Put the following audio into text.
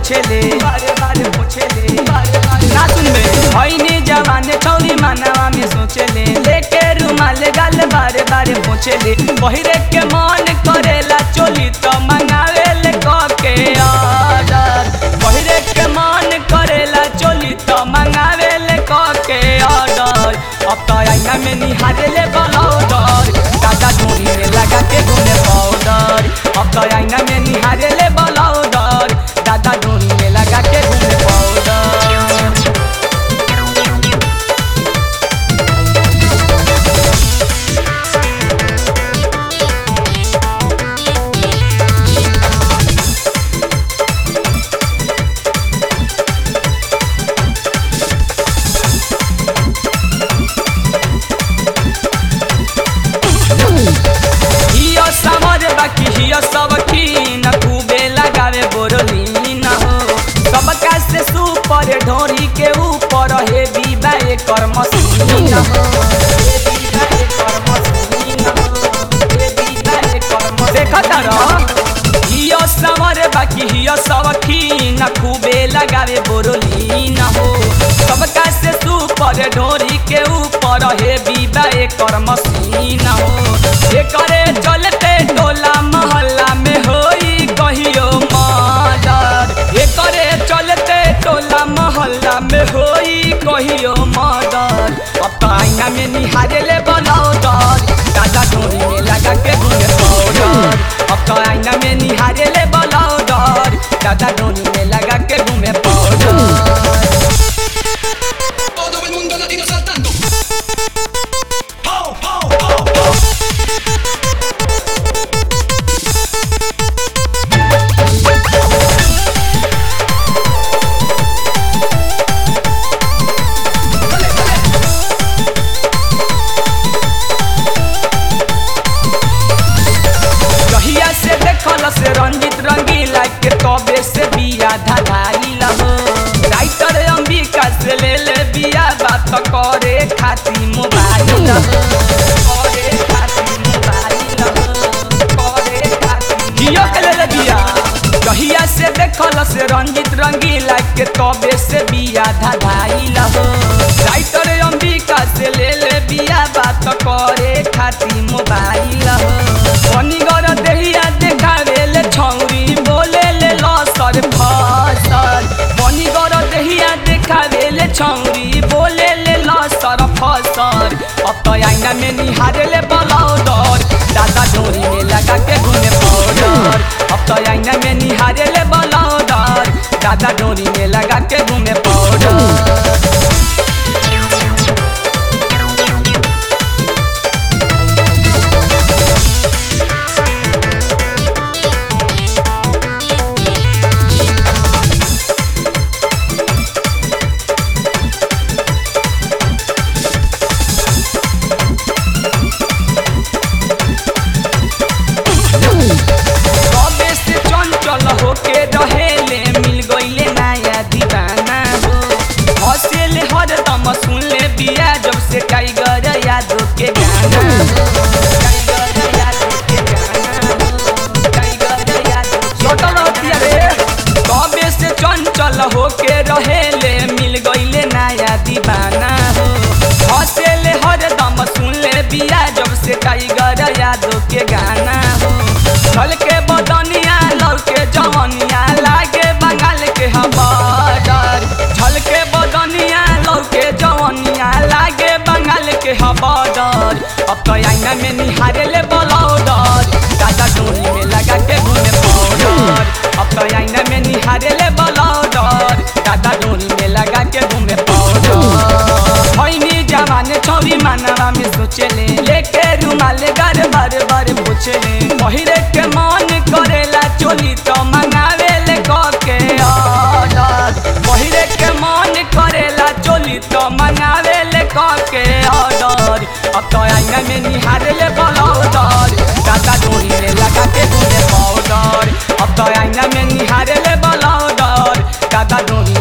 पोछेले बारे बारे पोछेले बारे बारे ना सुनबे भइनी जवाने छौरी मानवा में सोचेले लेके रुमाल गाल बारे बारे पोछेले पहिरे के मन करेला चोली तो मंगावेले कके ऑर्डर पहिरे के मन करेला चोली तो मंगावेले कके ऑर्डर अब तो आईना में निहारेले बलौदर दादा धोनी में लगा के घूमे पाउडर अब तो आईना में निहारेले बलौदर दादा धोनी में लगा के घूमे पाउडर हियो समर बाकी हियो सब न खूबे लगावे बोरलीन हो सबका से सुपर ढोरी के ऊपर हे बीबा एकर मशीन हो हे बीबा एकर मशीन हो हे बीबा एकर मशीन देखत रह हियो समर बाकी हियो सब न खूबे लगावे बोरलीन हो सबका से सुपर ढोरी के ऊपर हे बीबा एकर मशीन हो एकरे चलते टोला मोहल्ला में होई कहियो मर्डर एकरे चलते टोला मोहल्ला में होई कहियो मर्डर अब तो आईना में निहारेले बनौदर दादा डोरी में लगा के घूमे पाउडर अब तो आईना में निहारेले बनौदर दादा डोरी में लगा के घूमे powder Todo el mundo latino saltando. ¡Pau, pau, pau, pau! कहिया से देखल से रंजित रंगीला के तबे से बिया धधाई लहो राइटर अंबिका से ले ले बिया बात करे खाती मोबाइल लहो करे खाती मोबाइल लहो करे खाती जियो के ले ले बिया कहिया से देखल से रंजित रंगीला के तबे से बिया धधाई लहो राइटर अंबिका से ले ले बिया बात करे खाती मोबाइल लहो पनिगर देहिया देखावे ले छौरी बोले ले लसर फसल पनिगर देहिया देखावे ले छौरी बोले ले लसर फसल अब तो आईना में निहारे ले बलौदर दादा डोरी में लगा के घूमे पाउडर अब तो आईना में निहारे ले बलौदर दादा डोरी में लगा के घूमे पाउडर कबे से चंचल होके रहेले मिल गईले नया दीवाना हो हंसेले हरदम सुनले बिया जब से टाइगर यादव के गाना हो टाइगर यादव के गाना हो टाइगर यादव छोटल रहतिया रे कबे से चंचल होके रहेले मिल गईले नया दीवाना हो हंसेले हरदम सुनले बिया जब से टाइगर यादव के गाना हो चल के बदनिया लौके जवनिया लागे बंगाल के हवादार झल के बदनिया लौके जवनिया लागे बंगाल के हवादार अब तो आईना में निहारे ले बलौदर दादा डोरी में लगा के घूमे पाउडर अब तो आईना में निहारे ले बलौदर दादा डोरी में लगा के घूमे पाउडर भैनी जवाने छौरी मानवा में सोचेले लेके रुमाल गार बार बार पूछेले पहिरे के मन करेला चोली तो मंगावेले कके ऑर्डर पहिरे के मन करेला चोली तो मंगावेले कके ऑर्डर अब तो आईना में निहारेले बलौदर दादा डोरी में लगा के घूमे पाउडर अब तो आईना में निहारेले बलौदर दादा डोरी